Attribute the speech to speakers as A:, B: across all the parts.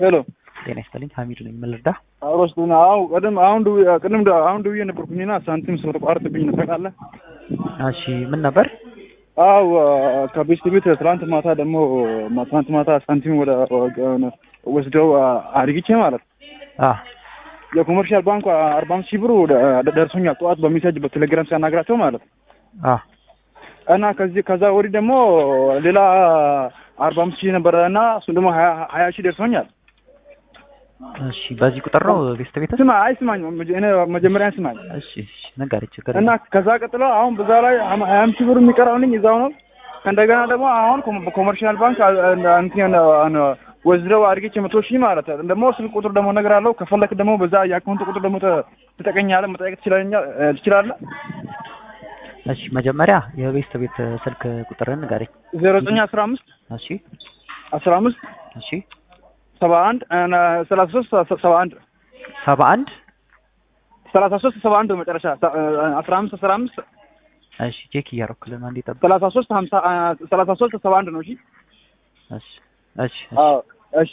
A: ሄሎ
B: ጤና ይስጥልኝ ሀሚድ ነኝ። ምን ልርዳ?
A: አውሮስ አሁን ቀደም አሁን ደውዬ ቅድም አሁን ደውዬ ነበርኩኝና ሳንቲም ስለተቋረጠብኝ ነው ታውቃለህ።
B: እሺ ምን ነበር?
A: አው ከቤስት ቤት ትናንት ማታ ደግሞ ትናንት ማታ ሳንቲም ወደ ወስደው አድርጊቼ ማለት
B: አ
A: የኮመርሻል ባንኩ አርባ አምስት ሺህ ብር ደርሶኛል። ጠዋት በሜሴጅ በቴሌግራም ሲያናግራቸው ማለት
B: አ
A: እና ከዚህ ከዛ ወዲህ ደግሞ ሌላ አርባ አምስት ሺህ ነበረ እና እሱም ደግሞ ሀያ ሀያ ሺህ ደርሶኛል።
B: እሺ በዚህ ቁጥር ነው ቤስት ቤት?
A: ስማ አይ ስማኝ፣ እኔ መጀመሪያ ስማኝ
B: እሺ እሺ ነገሪ ችግር
A: እና ከዛ ቀጥሎ አሁን በዛ ላይ ሀያ አምስት ሺህ ብር የሚቀረውልኝ እዛው ነው። ከእንደገና ደግሞ አሁን ኮመርሻል ባንክ እንትን ወስደው አድርጌች መቶ ሺህ ማለት ነው። ደግሞ ስልክ ቁጥር ደግሞ ነገር አለው። ከፈለክ ደግሞ በዛ የአካውንት ቁጥር ደግሞ ትጠቀኛለህ፣ መጠየቅ ትችላለህ።
B: እሺ መጀመሪያ የቤስት ቤት ስልክ ቁጥርን ንገረኝ።
A: ዜሮ ዘጠኝ አስራ አምስት
B: እሺ
A: አስራ አምስት
B: እሺ
A: ሰባ አንድ ሰላሳ ሶስት ሰባ አንድ
B: ሰባ አንድ
A: ሰላሳ ሶስት ሰባ አንድ መጨረሻ አስራ አምስት አስራ አምስት
B: እሺ ቼክ እያደረኩልህ ነው። እንዴት ጠብቅ።
A: ሰላሳ ሶስት ሀምሳ ሰላሳ ሶስት ሰባ አንድ ነው። እሺ
B: እሺ እሺ
A: አዎ እሺ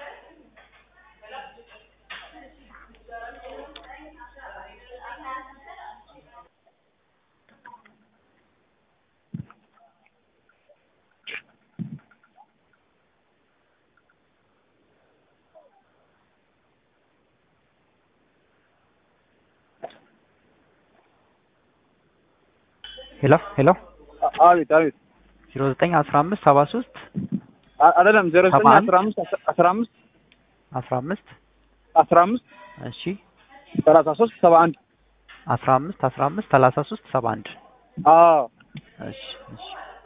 B: ሄሎ ሄሎ
A: አቤት አቤት
B: ዜሮ ዘጠኝ አስራ አምስት ሰባ ሶስት
A: አይደለም ዜሮ ዘጠኝ አስራ አምስት አስራ አምስት
B: አስራ አምስት
A: አስራ አምስት
B: እሺ
A: ሰላሳ ሶስት ሰባ አንድ
B: አስራ አምስት አስራ አምስት ሰላሳ ሶስት ሰባ አንድ
A: አዎ
B: እሺ እሺ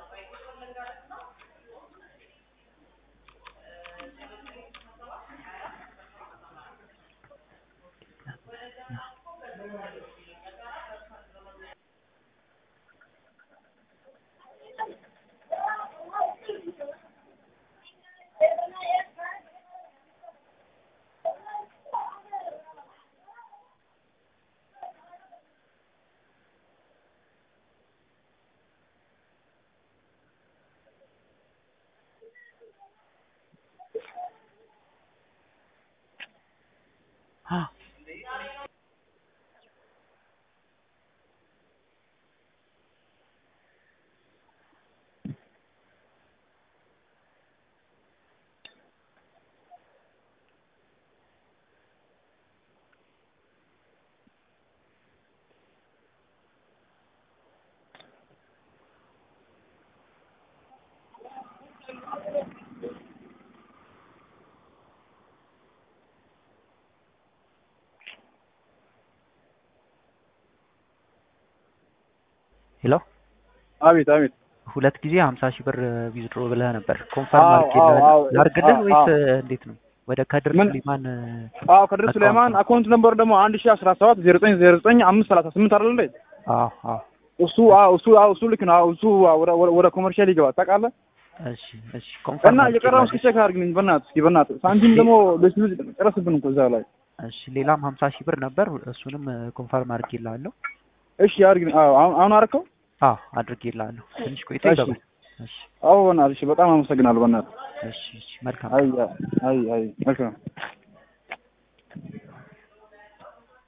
B: ሄሎ
A: አቤት አቤት
B: ሁለት ጊዜ ሀምሳ ሺህ ብር ዊዝድሮ ብለህ ነበር። ኮንፈርም
A: አዎ፣
B: አድርጌልህ
A: አዎ፣
B: ላድርግልህ
A: አዎ፣
B: ወይስ
A: አዎ።
B: እንዴት ነው? ወደ ከድር
A: ምን?
B: ሱሌማን
A: አዎ ከድር ሱሌማን አካውንት ነምበር ደግሞ አንድ ሺህ አስራ ሰባት ዜሮ ዘጠኝ ዜሮ ዘጠኝ አምስት ሰላሳ ስምንት አይደል እንዴ?
B: አዎ አዎ
A: እሱ አዎ እሱ አዎ እሱ ልክ ነው። አዎ እሱ ወደ ወደ- ወደ ኮመርሻል ይገባል ታውቃለህ።
B: እሺ እሺ ኮንፈርም
A: እና የቀረውን እስኪ ቼክ አድርግልኝ በእናትህ እስኪ በእናትህ ሳንቲም ደግሞ በሱ ጨረስብን እኮ እዛ ላይ
B: እሺ ሌላም ሀምሳ ሺህ ብር ነበር እሱንም ኮንፈርም አድርጌልሃለሁ።
A: እሺ አድርግልኝ። አዎ አሁን አሁን አደረከው?
B: አዎ አድርጌልሃለሁ። ትንሽ ቆይቶ
A: እሺ።
B: ይገባል። እሺ
A: አዎ በእናትህ እሺ፣ በጣም አመሰግናለሁ በእናትህ።
B: እሺ እሺ መልካም
A: አይ አይ አይ መልካም